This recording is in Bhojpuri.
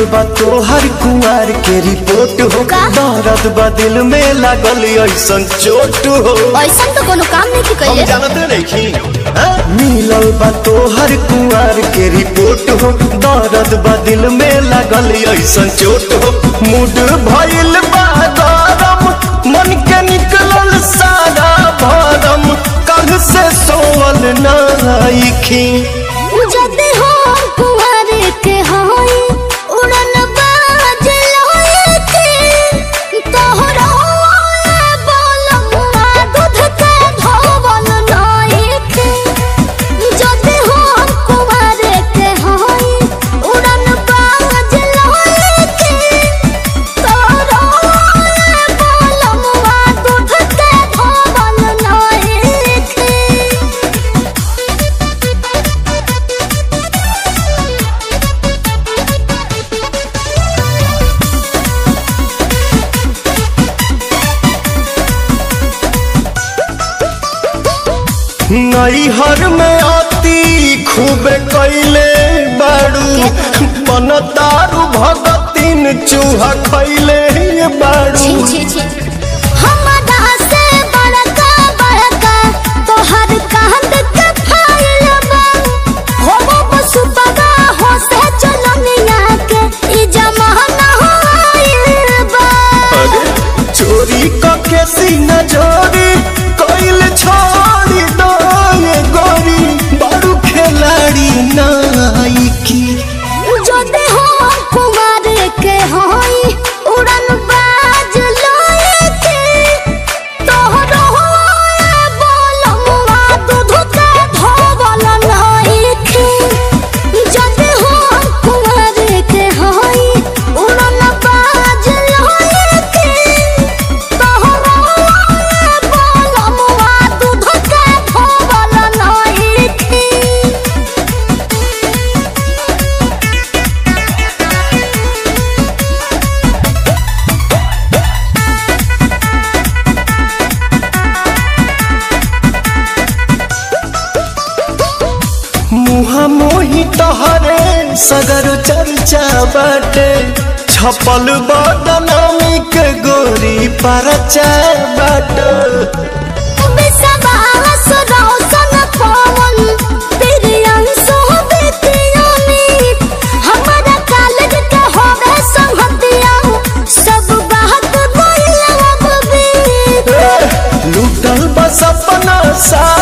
बा तोहर कुआर के रिपोर्ट हो का? दर्द बा दिल में लागल ऐसन चोट हो ऐसा तो कोनो काम नहीं की हम कइले जानते नहीं मिलल बा तोहर कुआर के रिपोर्ट हो दर्द बा दिल में लागल ऐसन चोट हो मूड भइल बा गरम मन के निकलल सारा भरम कल से सोवल नाइखी जदे हो कुंवर के होई उड़न बाज लोए के तोहरा बोलमुआ दूध के धोवल नाई के जदे हो कुंवर के होई उड़न बाज लोए के तोहरा बोलमुआ दूध के धोवल नाई के नैहर में अति खूब कैले बाड़ू मन तारू भगतिन चूहा खैले बाड़ू छी छी छी हमरा से बड़का बड़का तोहर कांद के फाइल बा हो वो बसुपगा हो से चलनिया के ई जमाना होइल बा अरे चोरी कके सीना जोरी कैल छोड़ी दो ये गोरी बाड़ू खिलाड़ी नाइकी जो दे हो कुमार के होई उड़न बाज लोए के तोहरो बोलमुआ दूध के धोवल नाई के जदे हो कुमार के होई उड़न बाज लोए के तोहरो बोलमुआ दूध के धोवल नाई के मुहा मोही तहरे सगर चर्चा बाटे छपल बदनामी के गोरी परचा बाटे विश्वास रौशन पवन प्रियंशु विद्यामित हमरा कॉलेज के होवे संगतिया सब बात बोलब भी लूटल बस अपना सा